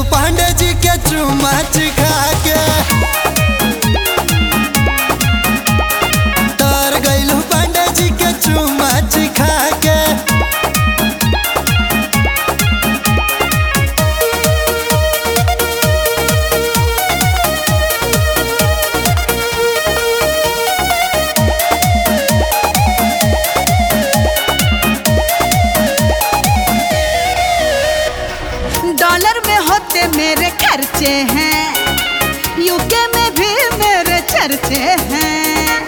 पांडे जी के चुम्मा खा के तर गइलू पांडे जी के चुम्मा खा के डॉलर में होते मेरे खर्चे हैं यूके में भी मेरे चर्चे हैं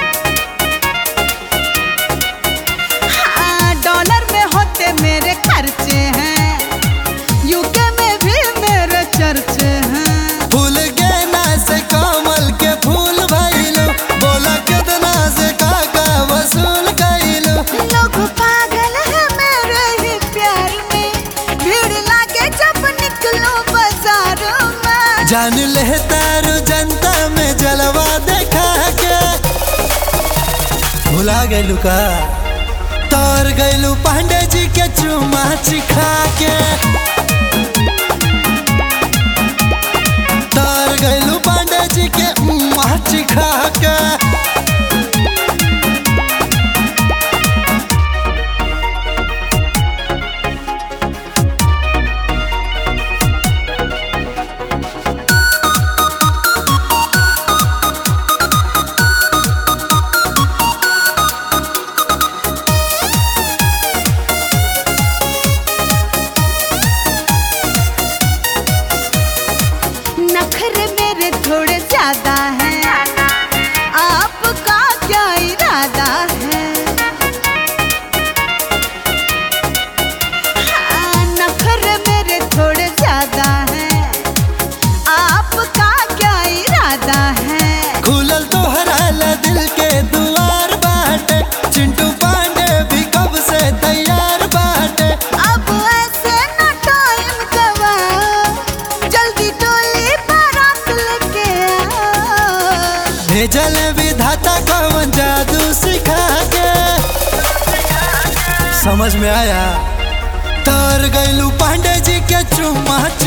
हाँ, डॉलर में होते मेरे खर्चे हैं यूके में भी मेरे चर्चे हैं फूल गेना से कमल के फूल भइलू बोला कितना से काका वसूल कइलू लोग पागल है मेरे ही प्यार में भीड़ लागे जब निकलो बाजारों में जान ले तारू जनता में जलवा देखा के भुला गइलू का तोर गइलू पांडे जी के चुमा खा के तोर गइलू पांडे जी के माछ खा के नखरे मेरे थोड़े ज्यादा हैं आपका क्या इरादा है हाँ, नखरे मेरे थोड़े ज्यादा हैं आपका क्या इरादा है खुलल तोहरा ला दिल के दुआर बाटे चिंटू पांडे भी कब से तैयार बाटे अब ऐसे न टाइम गवाओ जल्दी डोली बारात लेके आओ भेजल विधाता कौन जादू सिखा के समझ में आया तर गइलू पांडे जी के चुम्मा